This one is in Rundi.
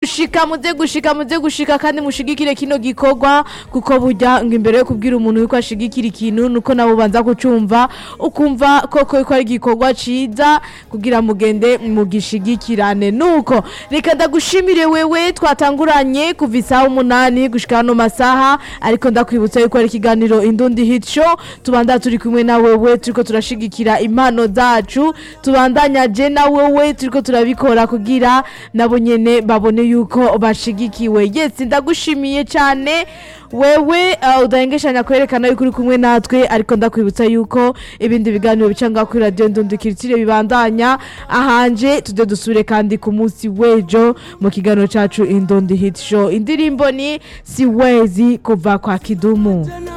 gushika muze gushika muze gushika kandi mushigikire kino gikorwa kuko burya ngo imbere yo kubwira umuntu yuko ashigikira ikintu nuko nabo banza kucumva ukumva koko yuko ari igikorwa ciza kugira mugende mugishigikirane nuko reka ndagushimire wewe twatanguranye kuva isaha umunani gushika hano masaha ariko ndakwibutsa yuko ari ikiganiro indundi hit show tubanda turi kumwe na wewe turiko turashigikira impano zacu tubandanya je na wewe turiko turabikora kugira nabo nyene babone yuko bashigikiwe yes ndagushimiye cyane wewe uh, udahengeshanya kwerekana yuko uri kumwe natwe ariko ndakwibutsa yuko ibindi biganiro bica ngaho kuri radiyo ndundukiritsire bibandanya ahanje tujye dusure kandi ku munsi w'ejo mu kiganiro cacu indundi hit show indirimbo ni siwezi kuva kwa kidumu